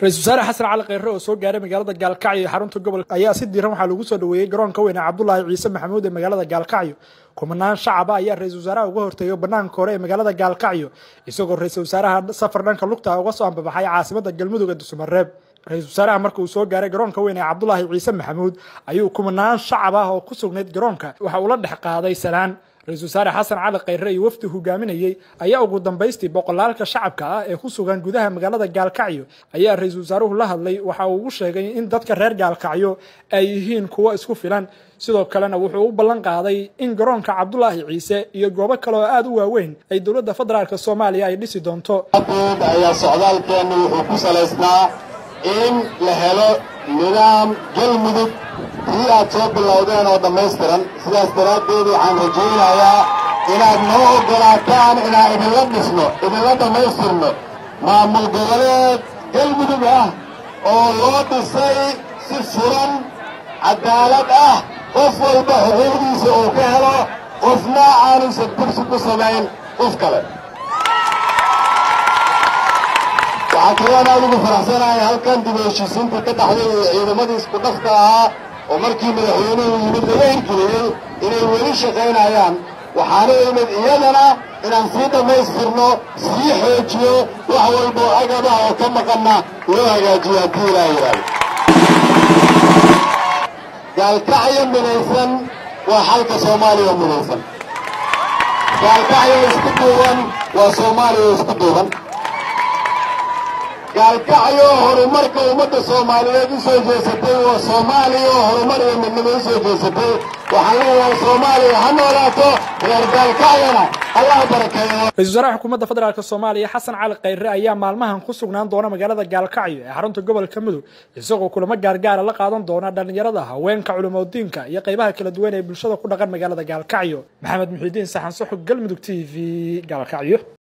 ra-isul wasaare xasan cali kheyre oo soo gaaray magaalada gaalkacyo ee xarunta gobolka ayaa si diiran waxaa lagu soo dhaweeyey garoonka weyn ee cabdulaahi ciise maxamuud ee magaalada gaalkacyo kumanaan shacaba ayaa ra-isul wasaaraha uga horteeyo banaanka hore ee magaalada gaalkacyo isagoo ra-isul wasaaraha safar dhanka lugta uga soo ambabaxay caasimada galmudug ee dusumareeb ra-isul wasaaraha marka uu soo gaaray garoonka weyn ee cabdulaahi ciise maxamuud ayuu kumanaan shacab ah oo ku sugnayd garoonka waxa uu la dhex qaaday salaan ra-isul wasaare xasan cali kheyre iyo wafdi hogaaminayey ayaa ugu dambaystii boqolaalka shacabka ah ee ku sugan gudaha magaalada gaalkacyo ayaa ra-isul wasaaruhu la hadlay waxa uu ugu sheegay in dadka reer gaalkacyo ay yihiin kuwo isku filan sidoo kalena wuxuu u ballan qaaday in garoonka cabdulaahi ciise iyo goobo kale oo aada u waaweyn ay dowladda federaalk soomaaliya ay dhisi doonto ayaa socdaalkeennu wuxuu ku salaysnaa in la helo nidaam galmudug tii aad soo bilowdeen oo dhammaystiran sidaas daraaddeed waxaan rajaynayaa inaad noo oggolaataan inaan idinla dhisno idinla dhammaystirno maamul goboleed galmudug ah oo loo dhisay si furan caddaalad ah qof walba xuquuqdiisa uu ka helo qofna aanusan kursi ku samayn qof kale waxaa kaloon aad ugu faraxsanahay halkan dib u heshiisiinta ka dhaxday ee ciidamadii isku dhafka ahaa oo markii madaxweynuhu yimid laga hirgeliyey inay weli shaqaynayaan waxaana imid iyadana inaan sii dhammaystirno sii xoojiyo wax walba oo agabah oo ka maqanna loo hagaajiyo haddii ilaa yidhaahdo gaalkacyo midaysan waa xalka soomaaliya midaysan gaalkacyo isku duuban waa soomaaliya isku duuban gaalkacyo horumarka ummadda soomaaliyeed u soo jeesatay waa soomaaliya oo horumar iyo midnimo u soo jeesatay waxaan leeyahay soomaaliya ha noolaato reer gaalkacyona allah barakeeyo ra-isul wasaaraha xukuumadda federaalk soomaaliya xasan cali kheyre ayaa maalmahan ku sugnaan doona magaalada gaalkacyo ee xarunta gobolka mudug isagoo kulamo gaargaara la qaadan doona dhallinyarada haweenka culimadiinka iyo qaybaha kala duwan ee bulshada ku dhaqan magaalada gaalkacyo maxamed muxiidiin saxan soxog galmudug t v gaalkacyo